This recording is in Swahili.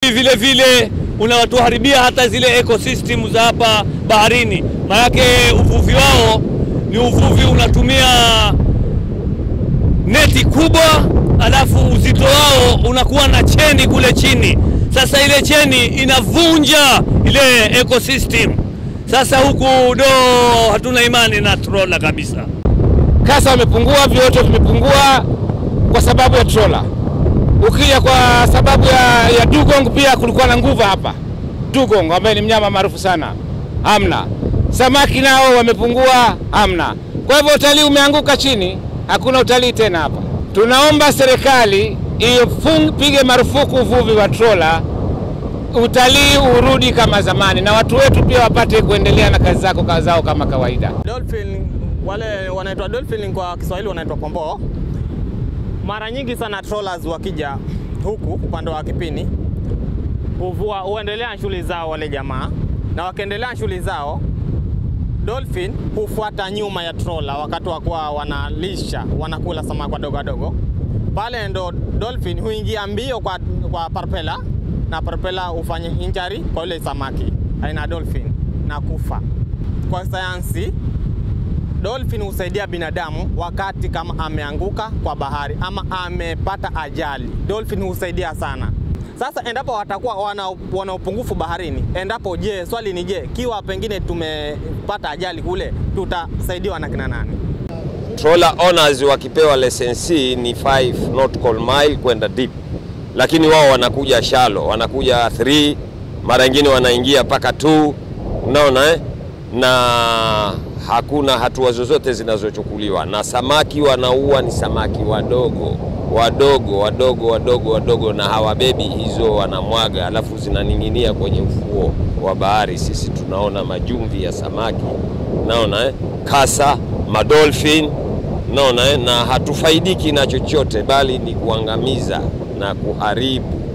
vile vile unawatuharibia hata zile ecosystem za hapa baharini, maanake uvuvi wao ni uvuvi unatumia neti kubwa, alafu uzito wao unakuwa na cheni kule chini. Sasa ile cheni inavunja ile ecosystem. Sasa huku do hatuna imani na trola kabisa. Kasa wamepungua, vyote vimepungua kwa sababu ya trola. Ukija kwa sababu ya, ya dugong pia kulikuwa na nguva hapa dugong, ambaye ni mnyama maarufu sana, hamna. Samaki nao wamepungua, hamna. Kwa hivyo utalii umeanguka chini, hakuna utalii tena hapa. Tunaomba serikali ipige marufuku uvuvi wa trola, utalii urudi kama zamani, na watu wetu pia wapate kuendelea na kazi zako kazi zao kama kawaida. Dolphin wale wanaitwa dolphin kwa Kiswahili wanaitwa pomboo. Mara nyingi sana trawlers wakija huku upande wa Kipini huvua huendelea na shughuli zao wale jamaa, na wakiendelea na shughuli zao dolphin hufuata nyuma ya trawler wakati wa kuwa wanalisha wanakula samaki wadogo wadogo. Pale ndo dolphin huingia mbio kwa, kwa parpela na parpela hufanya injury kwa yule samaki aina ya dolphin na kufa. Kwa sayansi dolphin husaidia binadamu wakati kama ameanguka kwa bahari ama amepata ajali. Dolphin husaidia sana. Sasa endapo watakuwa wana, wana upungufu baharini, endapo je, swali ni je, kiwa pengine tumepata ajali kule, tutasaidiwa na kina nani? Trawler owners wakipewa lessensi ni 5 nautical mile kwenda deep, lakini wao wanakuja shallow, wanakuja 3 mara nyingine wanaingia mpaka 2 unaona eh? na hakuna hatua zozote zinazochukuliwa, na samaki wanaua ni samaki wadogo wadogo wadogo wadogo wadogo, na hawabebi hizo, wanamwaga alafu zinaning'inia kwenye ufuo wa bahari. Sisi tunaona majumvi ya samaki, naona eh? kasa, madolphin, naona eh? na hatufaidiki na chochote, bali ni kuangamiza na kuharibu